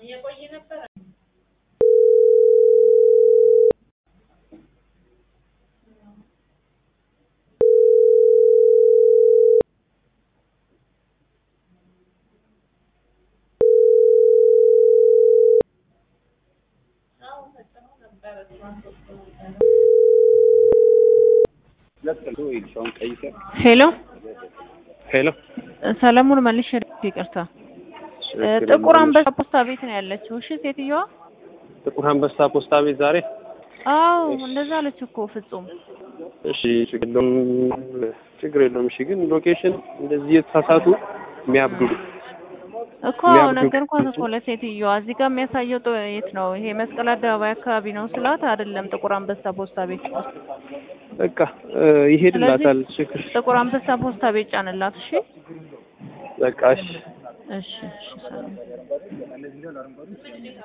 ሄሎ ሄሎ ሰለሞን መልሼ ይቅርታ፣ ጥቁር አንበሳ ፖስታ ቤት ነው ያለችው። እሺ ሴትዮዋ ጥቁር አንበሳ ፖስታ ቤት ዛሬ። አዎ እንደዛ አለች እኮ ፍጹም። እሺ ችግር የለውም ችግር የለውም። እሺ ግን ሎኬሽን እንደዚህ የተሳሳቱ የሚያብዱ እኮ ነገርኳት እኮ ለሴትዮዋ። እዚህ ጋር የሚያሳየው ጥ- የት ነው? ይሄ መስቀል አደባባይ አካባቢ ነው ስላት፣ አይደለም ጥቁር አንበሳ ፖስታ ቤት ውስጥ። በቃ ይሄድላታል። ችግር ጥቁር አንበሳ ፖስታ ቤት ጫንላት። እሺ በቃ እሺ እሺ እሺ ሰላም